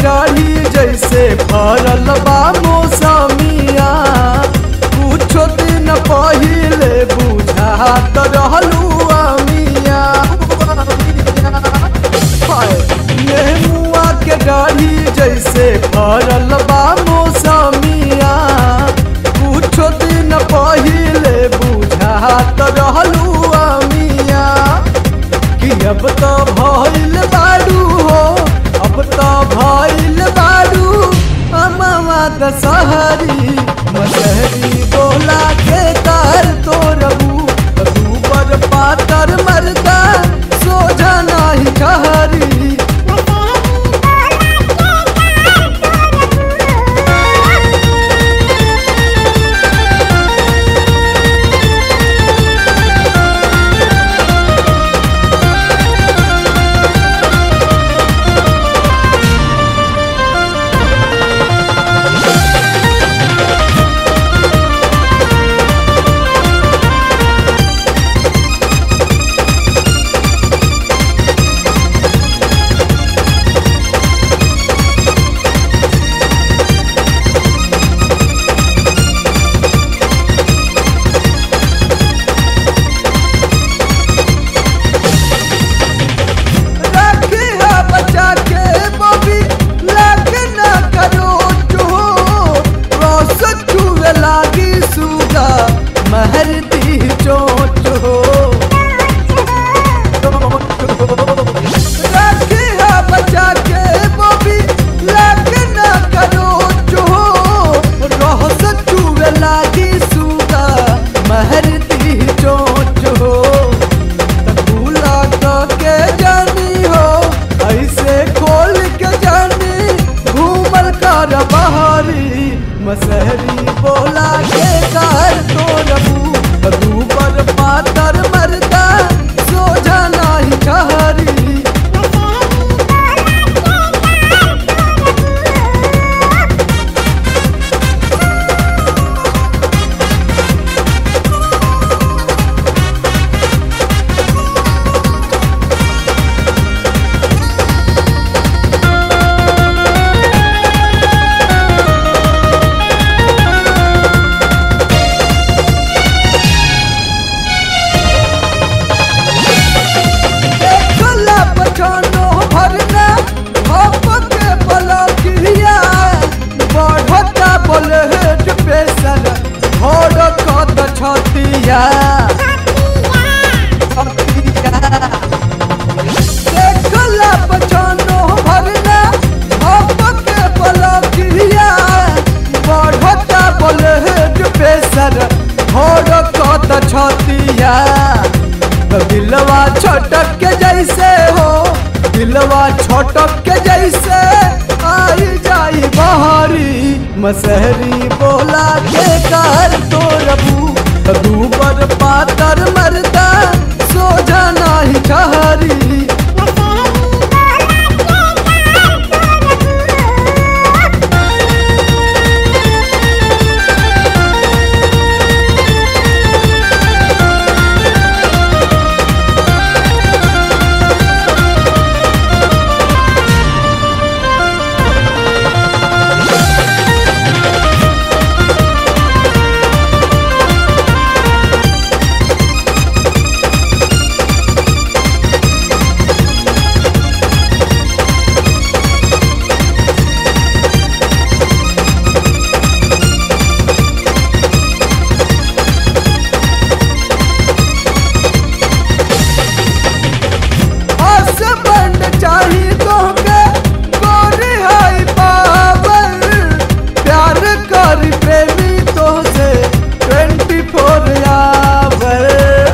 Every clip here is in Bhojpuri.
डाढ़ी जैसे फरल बा मौसमिया कुछो दिन पहिले बुझात रहलू अमिया हाय, नेमुआ के डाढ़ी जैसे फरल बा मौसमिया कुछो दिन पहिले बुझात रहलू अमिया कि अब तो भइल बाडू हो अब तो भइल बाडू अमावा दशहरी मसहरी बोला के तार तो रबू तू पर पातर मरदा सोझा नाही कहरी रखी है बचा के बबी लागे ना करो जो रोस चुवे लागी सुगा महरती चोट हो रखी है बचा के बबी लागे ना करो जो रोस चुवे लागी सुगा महरती चोट हो भूला के जानी हो ऐसे खोल के जानी घूमल कर बहारी मसहरी बोला के कार तो रबू दू पर पातर मरदा सोझा नाही कहरी एकला पछानो भरना हप के बलकिया बढ़ता बलहेट पेशन भोर कत छतिया एकला पछानो भरना हप के बलकिया बढ़ता बलहेट पेशन भोर कत छतिया तो दिलवा छोटक के जैसे हो दिलवा छोटक के जैसे आई जाई बहारी मसहरी बोला के कार तो रबू दू पर पातर मरदा सोझा नाही कहरी हसबैंड चाही तोहके गोरी हाई पावर प्यार कर प्रेमी तोहसे ट्वेंटी फोर आवर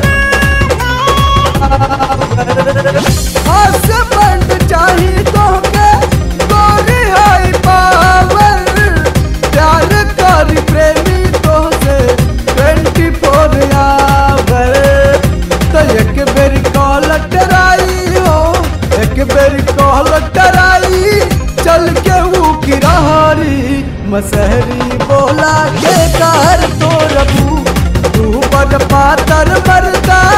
हसबैंड चाही तोहके गोरी हाई पावर प्यार कर प्रेमी तोहसे ट्वेंटी फोर आवर तो एक बेर कॉल टराई हो एक बेर कॉल टराई चल के वो किरारी मसहरी बोला के कार तो रबू तू बड़ पातर मरदा